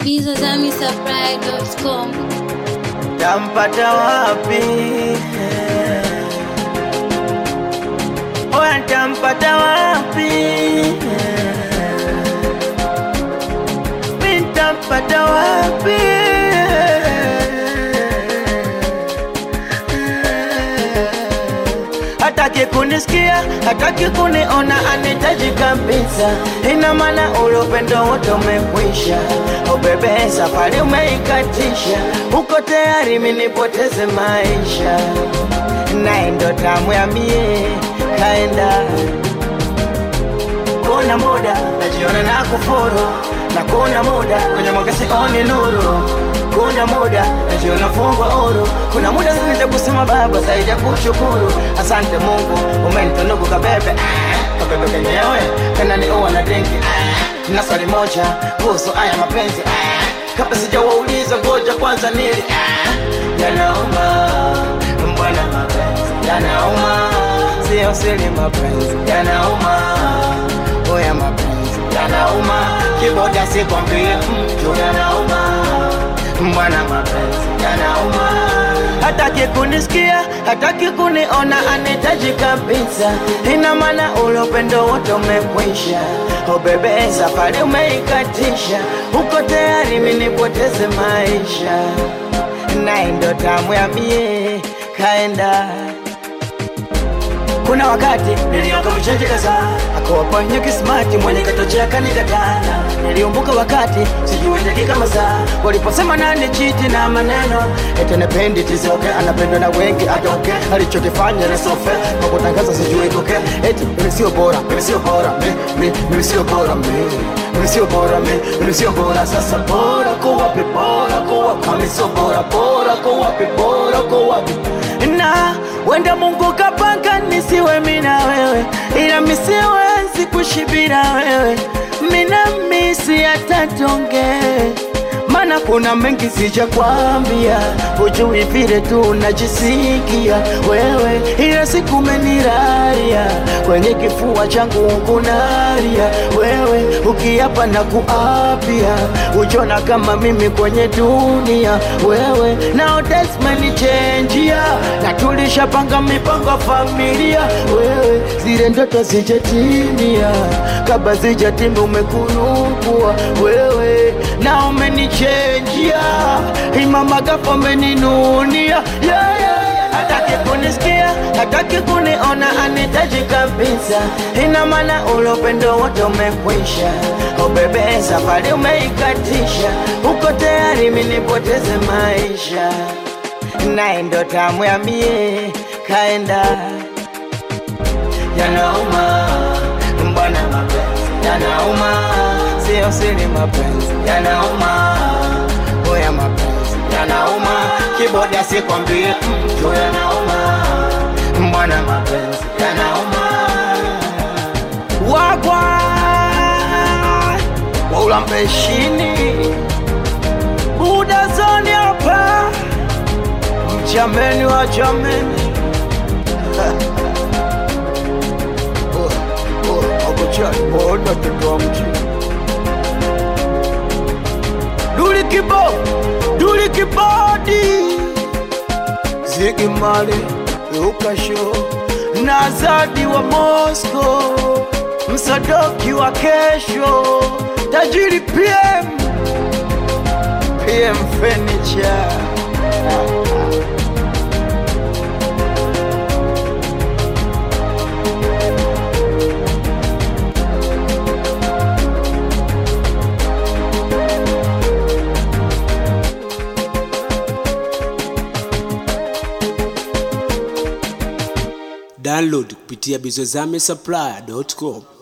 bizazamisupply.com tampata wapi? Oya, tampata wapi? Mi tampata wapi? Hataki kunisikia, hataki kuniona, anitaji kabisa. Ina maana ule upendo wote umekwisha. Oh bebe, safari umeikatisha, uko tayari mimi nipoteze maisha, naye ndo tamu ya mie kaenda kuna muda najiona na kufuru na kuna muda kwenye mwangasi oni nuru kuna muda najiona fungwa huru kuna muda zinaweza kusema baba zaidi ya kushukuru asante mungu umenitunuku kabebe ah, kabebe kenyewe tena ni uwa na dengi ah, na swali moja kuhusu haya mapenzi ah, kabla sijawauliza ngoja kwanza nili ah, yanauma mbwana mapenzi yanauma sio siri mapenzi yanauma oya mapenzi yanauma kiboda sikwambie mtu yanauma mbwana mapenzi yanauma hataki kunisikia hataki kuniona anitaji kabisa ina maana ule upendo wote umekwisha o bebe safari umeikatisha uko tayari minipoteze maisha naye ndo tamu ya mie kaenda kuna wakati nilioka mchenji kadhaa akawaponya kismati mwenye katochea kanikatana niliumbuka wakati sijui dakika masaa waliposema nani chiti na maneno ete nependi tisoke anapendwa na wengi atoke alichokifanya nisofe kwa kutangaza sijui koke eti mimi sio bora mimi sio bora mi- mi- mimi sio bora mi mimi sio bora mi mimi sio bora sasa bora kwa wapi bora kwa wapi mimi sio bora bora kwa wapi bora kwa wapi na wenda Mungu kapanga nisiwe mina wewe, ila misiwezi kushibira wewe, mina misi hata tonge maana kuna mengi sija kwambia, hujui vile tu najisikia wewe, ila siku meniraria kwenye kifua changu kunaria wewe, ukiapa na kuapia, ujona kama mimi kwenye dunia wewe, nao desmenichenjia na tulishapanga mipango ya familia wewe, zile ndoto zijatimia, kabla zijatimia umekunukua wewe, na umenichenjia imama gafa umeninunia yeah, yeah, yeah. hataki kunisikia hataki kuniona anitaji kabisa ina maana ule upendo wote umekwisha o bebe safari umeikatisha uko tayari minipoteze maisha naye ndo tamu ya mie kaenda yanauma mbwana mapenzi yanauma sio siri mapenzi yanauma oya mapenzi yanauma kiboda sikwambie mtu yanauma mbwana mapenzi yanauma wagwa waulambeshini buda zoni hapa mchameni wa chameni akochaona tutoa mji duli kibo duli kibodi zigi mali ukasho na zadi wa Moscow msadoki wa kesho tajiri PM PM Furniture download kupitia bizozame supply.com